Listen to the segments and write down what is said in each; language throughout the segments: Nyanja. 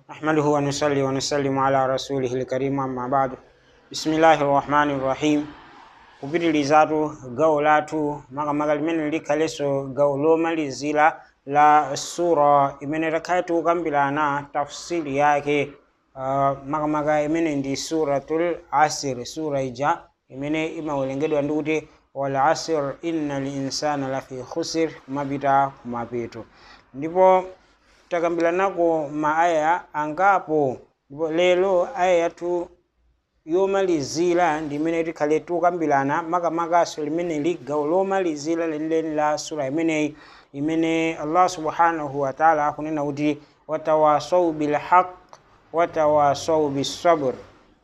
نحمده ونصلي ونسلم على رسوله الكريم أما بعد بسم الله الرحمن الرحيم kupitilizaatu gawo lathu makamaka limene likhaleso gawo lomalizira la sura imene takhala tikukambirana tafsiri yake uh, makamaka imene ndi suratul asir sura ija imene imawerengedwa ndi kuti wal asr inna linsana lafi khusir kumapita kumapeto ndipo takambiranako maaya angapo ndipo lero aya yathu yomalizira ndi imene tikhale tikukambirana makamakaso limene li gawo lomalizira lenileni la sura imeneyi imene allah subhanahu wataala akunena kuti watawasau bilhaq watawasau bisabr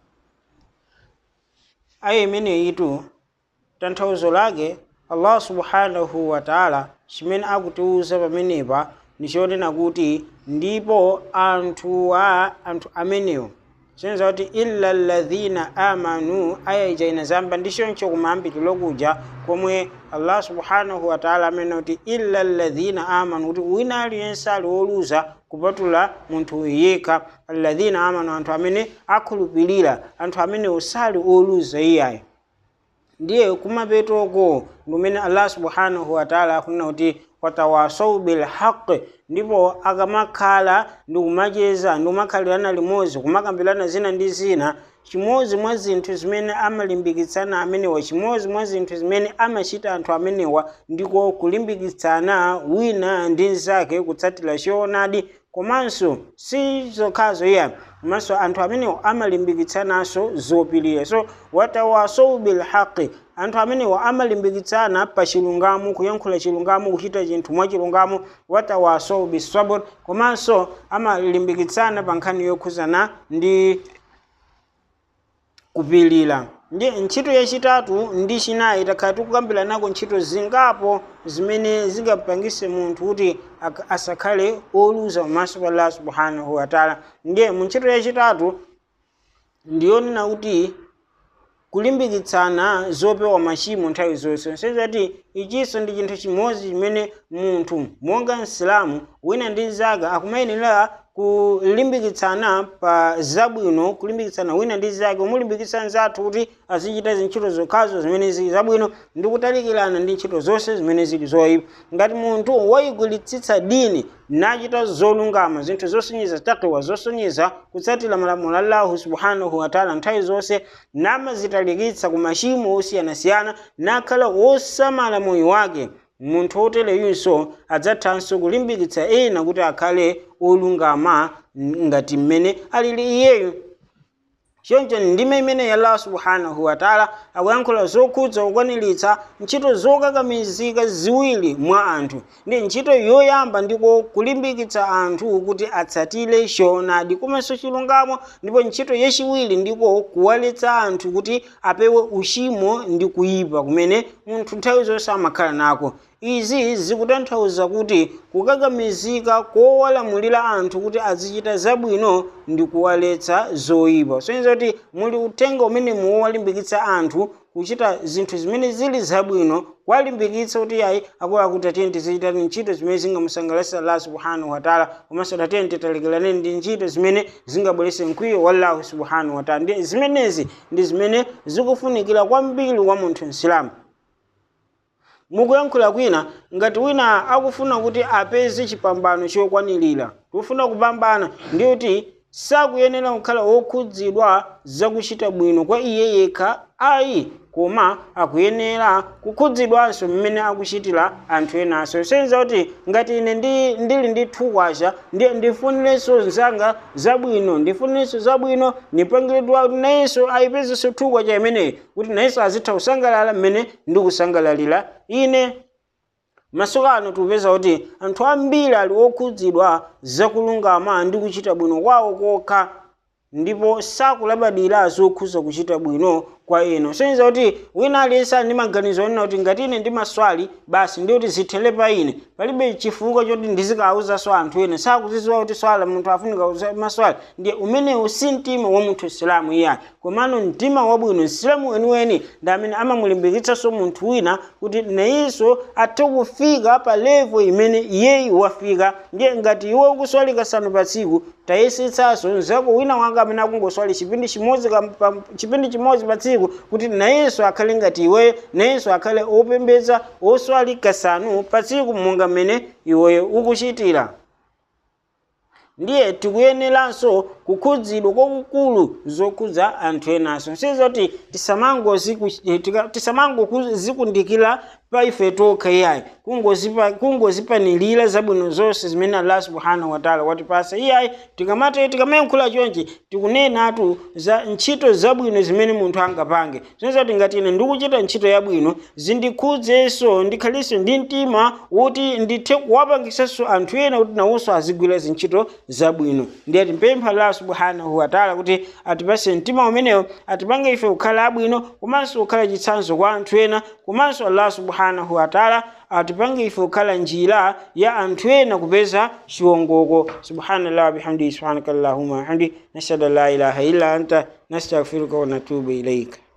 aya imeneyitu tanthauzo lake allah subhanahu wataala chimene akutiwuza pamenepa ndichonena kuti ndipo anthu a anthu amenewo sinza kuti illa alladhina amanu aya ija inazamba ndichoncho kumayambiriro kuja komwe allah subhanahu wataala amene kuti illa alladhina amanu kuti wina aliyense ali woluza kupatula munthu yekha alladhina amanu anthu amene akhulupirira anthu amene osali oluza iyayo ndiye kumapetoko ndimene allah subhanahu wataala akunena kuti watawasau bilhaqi ndipo akamakhala ndi kumacheza ndi kumakhalirana limodzi kumakambirana zina ndi zina chimodzi mwa zinthu zimene amalimbikitsana amenewa chimodzi mwa zinthu zimene amachita anthu amenewa ndiko kulimbikitsana wina ndi nzake kutsatira choonadi komanso si zokhazo iya komanso anthu amenewo amalimbikitsananso zopirira so watawasau bilhaqi anthu amenewo amalimbikitsana pa chilungamo kuyankhula chilungamo kuchita chinthu mwa chilungamo watawasau bisabr komanso amalimbikitsana pa nkhani yokhuzana ndi kupilira ndi ntchito yachitatu ndi chinayi takhala tikukambiranako ntchito zingapo zimene zingapangise munthu kuti asakhale oluza pamaso pa allah subhanahu wataala ndiye mu ntchito yachitatu ndiyonena kuti kulimbikitsana zopewa machimo nthawi zonse sezati ichinso ndi chinthu chimodzi chimene munthu monga msilamu wina ndi nzake akumayenera kulimbikitsana pa zabwino kulimbikitsana wina ndi zake umulimbikitsa nzathu kuti azichita zintchito zokhazo zimene zili zabwino ndi kutalikirana ndi ntchito zonse zimene zili zoyipa ngati munthu wayigwiritsitsa dini nachita zolungama zinthu zosonyeza takiwa zosonyeza kutsatira malamulo a allahu subhanahu wataala nthawi zonse namazitalikitsa ku machimo osiyanasiyana nakhala wosamala moyo wake munthu wotereyunso adzathanso kulimbikitsa ena kuti akhale olungama ngati mmene alili iyeyo choncho ndime imene ya allah subhanahu wataala akuyankhula zokhudza kukwaniritsa ntchito zokakamizika ziwiri mwa anthu ndi ntchito yoyamba ndiko kulimbikitsa anthu kuti atsatire choonadi komanso chilungamo ndipo ntchito yachiwiri ndiko kuwaletsa anthu kuti apewe uchimo ndi kuyipa kumene munthu nthawi zonse amakhala nako izi zikutanthauza kuti kukakamizika kowalamulira anthu kuti azichita zabwino ndi kuwaletsa zoyipa soyenza kuti muli uthenga umene muwalimbikitsa anthu kuchita zinthu zimene zili zabwino kuwalimbikitsa kuti ayi akuwa kuti atiyeni tizichita ntchito zimene zingamusangalatsa allah subhanahu wataala komanso tatiyeni titalekeraneni ndi ntchito zimene zingabweretse mkwiyo wa allahu subhanahu wataala ndi zimenezi ndi zimene zikufunikira kwambiri wa munthu msilamu mukuyankhula kwina ngati wina akufuna kuti apeze chipambano chokwanirira kufuna kupambana ndi kuti sakuyenera kukhala wokhudzidwa zakuchita bwino kwa iye yekha ayi koma akuyenera kukhudzidwanso mmene akuchitira anthu enanso senza kuti ngati ine ndi, ndili ndi thukwasha ndiye ndifunirenso zanga zabwino ndifunirenso zabwino ndipangiridwa kuti nayenso ayipezenso thukwasha imeneyi kuti nayenso azitha kusangalala mmene ndikusangalalira ine masiku ano tikupeza kuti anthu ambiri ali okhudzidwa zakulungama ndi kuchita bwino kwawo kokha ndipo sakulabadira zokhuza kuchita bwino kwa inu soniza kuti wina aliyense ali ndi maganizo onena kuti ngati ine ndimaswali basi ndi kuti zithele pa ine palibe chifukwa choti ndizikawuzanso anthu ena sakuzidziwa kuti swala munthu afunika maswali ndiye umenewu si mtima wa munthu isilamu iyayi komano mtima wabwino msilamu weniweni ndi amene amamulimbikitsanso munthu wina kuti nayenso athe kufika pa levo imene iyeyi wafika ndiye ngati iwe ukuswali kasanu pa tsiku tayesetsanso nzako wina wanga amene akungoswali chipindi chimodzi pa chipindi chimodzi pa tsiku kuti nayenso akhale ngati iweyo nayenso akhale opembedza oswali kasanu pa tsiku monga mmene iweyo ukuchitira ndiye tikuyeneranso kukhudzidwa kwakukulu zokhudza anthu enanso sizoti tisamangozikundikira pa ife tokha iyayi kungozipanilira zabwino zonse zimene allah subhanahu wataala watipasa iyayi tikamati tikamayankhula chonchi tikunenatu za ntchito zabwino zimene munthu angapange zoti ngati ine ndikuchita ntchito yabwino zindikhudzenso ndikhaliso ndi mtima woti ndithe kuwapangisanso anthu ena kuti nawonso azigwira zintchito zabwino ndiye timpempha allah subhanahu wataala kuti atipase mtima umenewo atipange ife kukhala abwino komanso kukhala chitsanzo kwa anthu ena komanso allah subhanahu wataala atipange ife kukhala njira ya anthu ena kupeza chiwongoko subhanallah wabihamdihi subhanaka allahuma wabihamdi nashhadu an la ilaha illa anta nastaghfiruka wa natubu ilaika